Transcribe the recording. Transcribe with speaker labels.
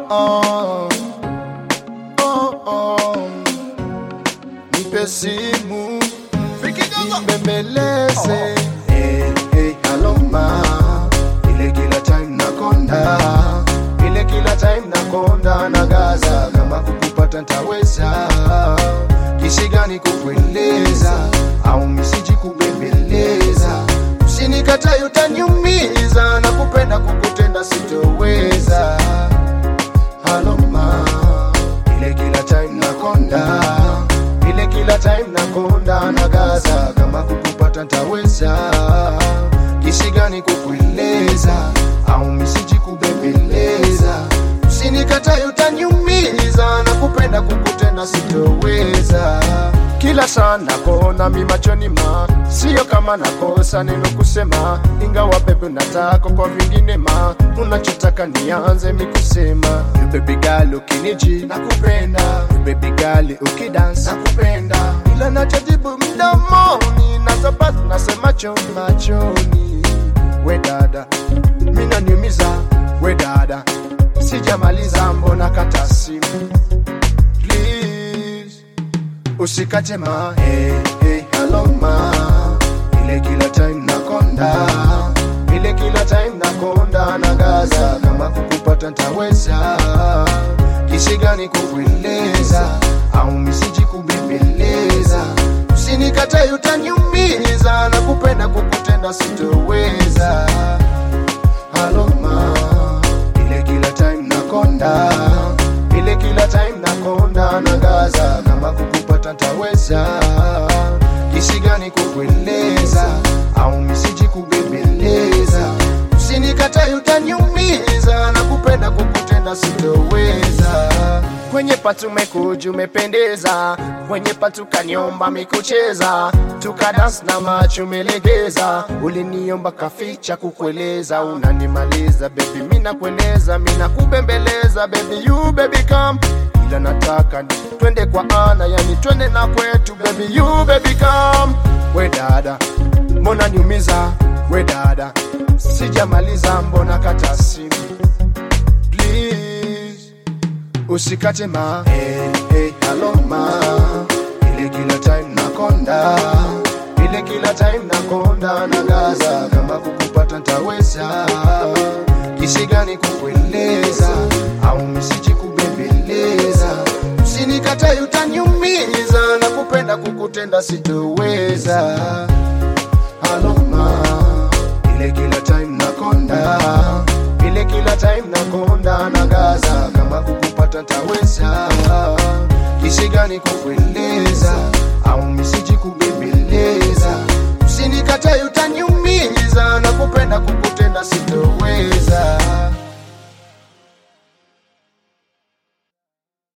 Speaker 1: oh. Oh, oh. Nipe simu nibembeleze hey, hey, aloma ile kila time nakonda ile kila time nakonda na gaza kama kukupata ntaweza kisi gani kukueleza au misiji kubembeleza usinikatae utaniumiza na kupenda kukutenda sitoweza haloma ile kila time nakonda ile kila time nakonda na gaza kama kukupata ntaweza kisi gani kukueleza au misiji kubembeleza usinikatae utaniumiza na kupenda kukutenda sitoweza kila saa nakona mi machoni ma sio kama nakosa neno kusema ingawa bebe nataka kwa vingine ma unachotaka nianze mi kusema You baby girl ukiniji nakupenda You baby girl ukidance nakupenda ila nachojibu mdomoni nazabasi nasema choni machoni we dada mina niumiza we dada sijamaliza mbona kata simu please usikate ma hey, hey, hello ma ile kila time nakonda ile kila time nakonda na gaza kama kukupata ntaweza kisi gani kukueleza au misiji kubembeleza usinikatae utaniumiza na kupenda kukutenda sitoweza haloma ile kila time nakonda ile kila time nakonda na gaza kama kukupata ntaweza kisi gani kukueleza au misiji kubembeleza usinikatae utaniumiza na kupenda kukutenda sitoweza kwenye patu mekuju umependeza kwenye patu kaniomba mikucheza tukadans na macho umelegeza uliniomba kaficha kukueleza unanimaliza bebi mina kueleza mina kubembeleza bebi you baby come ila nataka ni twende kwa ana yani twende na kwetu baby you baby come we dada mbona niumiza we dada sijamaliza mbona kata simu please usikate ma hey, hey, hello ma ile kila time nakonda ile kila time nakonda na gaza kama kukupata ntaweza kisi gani kukueleza au misiji kubembeleza usinikatae utaniumiza na kupenda kukutenda sitoweza haloma ile kila time nakonda ile kila time nakonda na gaza kama kukupata ntaweza kisi gani kukueleza au misiji kubembeleza usinikatae utaniumiza na kupenda kukutenda sitoweza